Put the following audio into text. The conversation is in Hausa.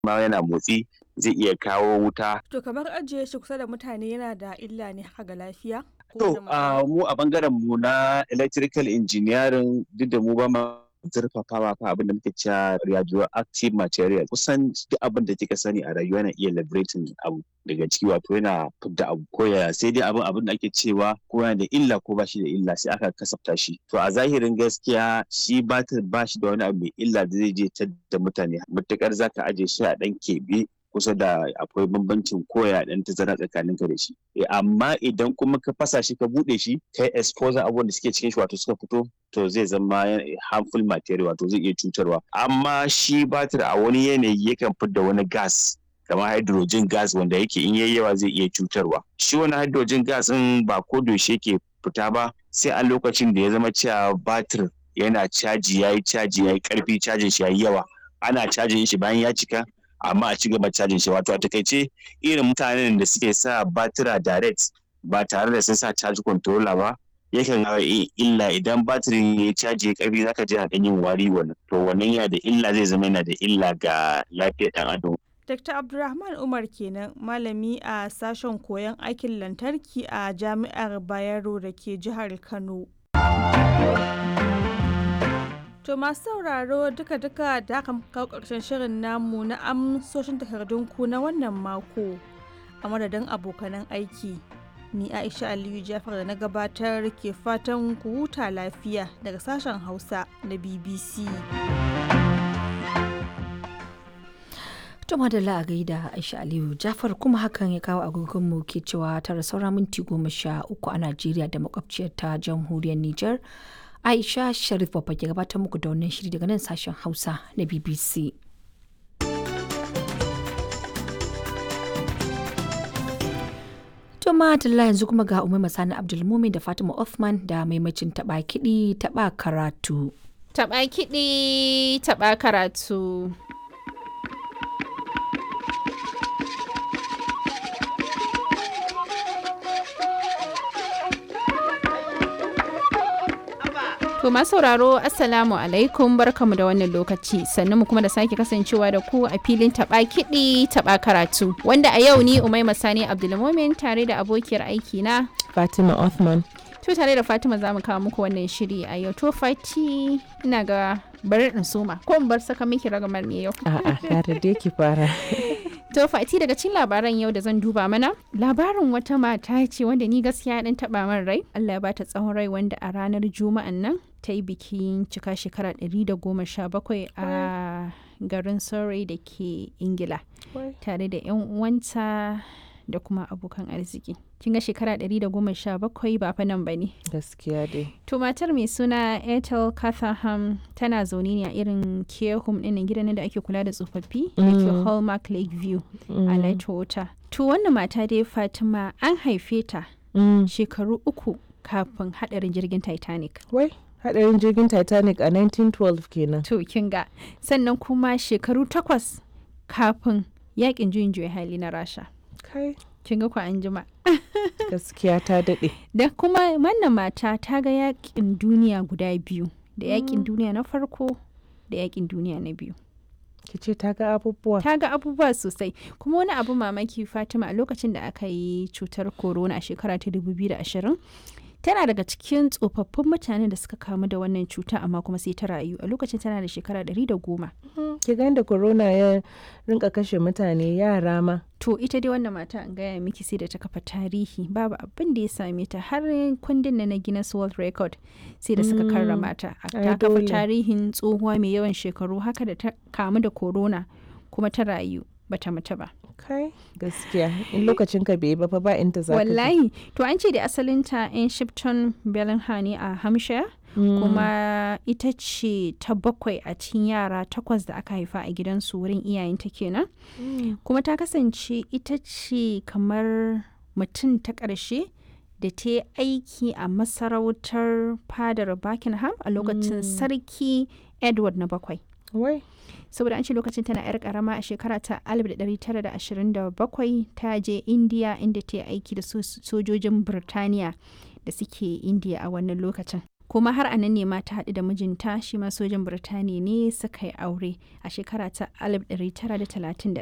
ma yana motsi zai iya kawo wuta To kamar ajiye shi kusa da mutane yana da illa ne haka ga lafiya? Ko to da matsala? a mu a bangaren mu na electrical engineering duk da mu ba ma zurfafawa fa abin da muke cewa radioactive material kusan duk abin da kika sani a rayuwa yana iya liberating abu daga ciki wato yana fidda abu ko yaya sai dai abin abin da ake cewa ko yana da illa ko ba shi da illa sai aka kasafta shi to a zahirin gaskiya shi batir ba shi da wani abu mai illa da zai je ta da mutane matukar zaka aje shi a dan keɓe kusa da akwai bambancin koya dan tazara tsakanin ka da shi Eh, amma idan kuma ka fasa shi ka bude shi kai exposure abubuwan da suke cikin shi wato suka fito to zai zama harmful material wato zai iya cutarwa amma shi batir a wani yanayi yakan fidda wani gas kamar hydrogen gas wanda yake in yayi yawa zai iya cutarwa shi wani hydrogen gas din ba ko da yaushe yake fita ba sai a lokacin da ya zama cewa batir yana caji yayi caji yayi karfi cajin shi yayi yawa ana cajin shi bayan ya cika amma a ci gaba cajin shi wato a takaice irin mutanen da suke sa batira direct ba tare da sun sa charge controller ba yakan hawa illa idan batirin ya caji ya karfi zaka ji haɗin yin wari wannan to wannan yana da illa zai zama yana da illa ga lafiyar ɗan adam Dr. Abdulrahman Umar kenan malami a sashen koyon aikin lantarki a Jami'ar Bayero da ke jihar Kano. To masu sauraro duka-duka da aka kawo ƙarshen shirin namu na amsoshin takardunku na wannan mako a madadin abokanan aiki. Ni Aisha Aliyu Jafar da na gabatar ke fatan ku huta lafiya daga sashen Hausa na BBC. To madalla a gaida Aisha Aliyu Jafar kuma hakan ya kawo agogonmu ke cewa tara saura minti goma sha uku a Najeriya da makwabciyar ta jamhuriyar Nijar. Aisha Sharif Babba ke gabatar muku da wannan shiri daga nan sashen Hausa na BBC. To madalla yanzu kuma ga Umar Masani Abdulmumin da Fatima Othman da maimacin taɓa kiɗi taɓa karatu. Taɓa kiɗi, taɓa karatu. To masu sauraro Assalamu alaikum barkamu da wannan lokaci sannan mu kuma da sake kasancewa da ku a filin taba kiɗi taba karatu wanda a yau ni Umaima Sani Abdulmumin tare da abokiyar aiki na Fatima Othman. To tare da Fatima za mu kawo muku wannan shiri a yau to Fati ina ga bari in soma ko in bar saka miki ragamar ne yau. A'a, kare dai ki fara. To Fati daga cikin labaran yau da zan duba mana labarin wata mata ce wanda ni gaskiya dan taba min rai Allah ya bata tsawon rai wanda a ranar juma'an nan ta yi bikin cika shekara 117 a garin Surrey da ke Ingila tare da 'yan uwanta da kuma abokan arziki. Kin ga shekara 117 ba fa nan ba ne. Gaskiya dai. To matar mai suna Ethel Catherham tana zaune ne a irin care home ɗin gidan da ake kula da tsofaffi da ke Hallmark Lakeview a Lightwater. To wannan mata dai Fatima an haife ta Mm. shekaru uku kafin haɗarin jirgin Titanic. Wai, hadarin jirgin Titanic a 1912 kenan. To kin ga sannan kuma shekaru takwas kafin yakin juyin juya hali na Rasha. Kai, Kin ga ku an jima. gaskiya ta daɗe. Da kuma wannan mata ta ga yakin duniya guda biyu. Da yakin duniya na farko da yakin duniya na biyu. Ki ce ta ga abubuwa. ta ga abubuwa sosai kuma wani abu mamaki fatima a lokacin da aka yi cutar corona a shekara ta 2020 tana daga cikin tsofaffin mutanen da suka kamu da wannan cuta amma kuma sai ta rayu a lokacin tana da shekara 110 Ki ga da corona ya rinka kashe mutane yara ma. to ita dai wannan mata an gaya miki sai da ta kafa tarihi babu abin da ya same ta har kundin na na Guinness World Record sai da suka karrama ta A- ai ta kafa dole. tarihin tsohuwa mai yawan shekaru haka da ta kamu da corona kuma ta rayu bata mutu ba Kai, gaskiya. In lokacin ka bai yi ba fa ba inda za ka je. wallahi to an ce da asalinta in shipton bellingham ne a hampshire Mm. kuma ita ce ta bakwai a cikin yara takwas da aka haifa a gidansu wurin iyayenta kenan Mm. kuma ta kasance ita ce kamar mutum ta ƙarshe da ta yi aiki a masarautar fadar buckingham a lokacin sarki edward na bakwai Wai, saboda an ce lokacin tana 'yar karama a shekara ta 1927 ta je indiya inda ta yi aiki da so- sojojin birtaniya da suke indiya a wannan lokacin kuma har a nan ne ma ta haɗu da mijinta shi ma sojan Birtaniya ne suka yi aure a shekara ta 1931